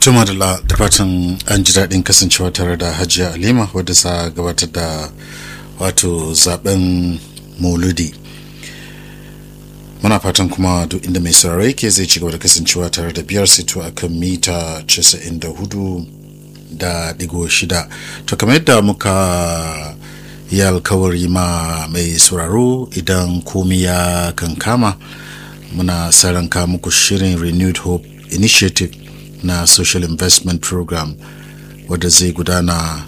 Tuma da da fatan an ji daɗin kasancewa tare da Hajiya Alima wadda sa gabatar da wato zaben Mauludi. Muna fatan kuma duk inda mai sauraro yake zai ci gaba da kasancewa tare da biyar sito a kan mita 94 da digo shida. To kamar yadda muka yi alkawari ma mai sauraro idan komi ya kankama muna saranka muku shirin Renewed Hope Initiative na social investment program wadda zai gudana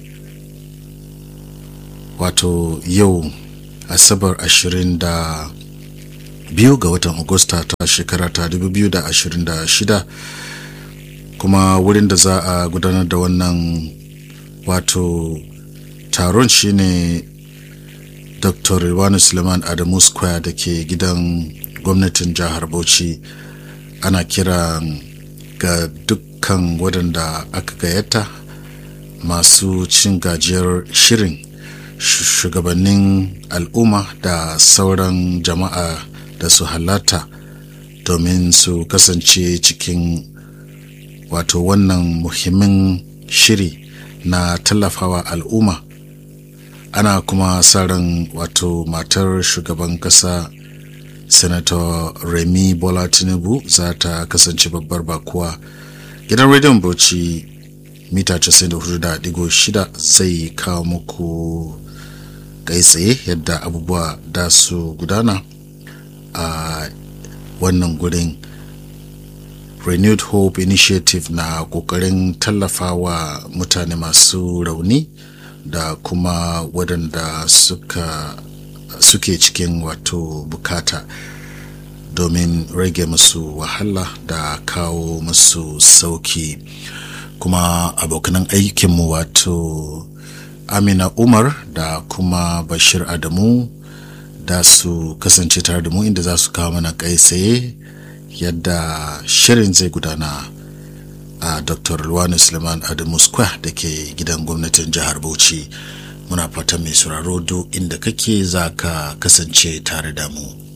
wato yau asabar 22 ga watan agusta ta shekara ta 2026 kuma wurin da za a gudanar da wannan wato taron shine dr Rilwanu suleiman adamu square da ke gidan gwamnatin jihar bauchi ana kiran ga dukkan waɗanda aka gayyata masu cin gajiyar shirin shugabannin al'umma da sauran jama'a da su halatta domin su kasance cikin wato wannan muhimmin shiri na tallafawa al'umma ana kuma sa ran wato matar shugaban kasa senator remi bola tinubu za ta kasance babbar bakuwa gidan rediyon bauchi mita 94.6 zai kawo muku kai tsaye yadda abubuwa da su gudana a wannan gurin renewed hope initiative na kokarin tallafawa mutane masu rauni da kuma waɗanda suka suke cikin wato bukata domin rage musu wahala da kawo musu sauki kuma abokanan aikinmu wato amina umar da kuma bashir adamu da su kasance tare da mu inda za su kawo mana kai tsaye yadda shirin zai gudana a dr luwani suleiman adamu square da ke gidan gwamnatin jihar bauchi muna fatan mai sauraro duk inda kake za ka kasance tare da mu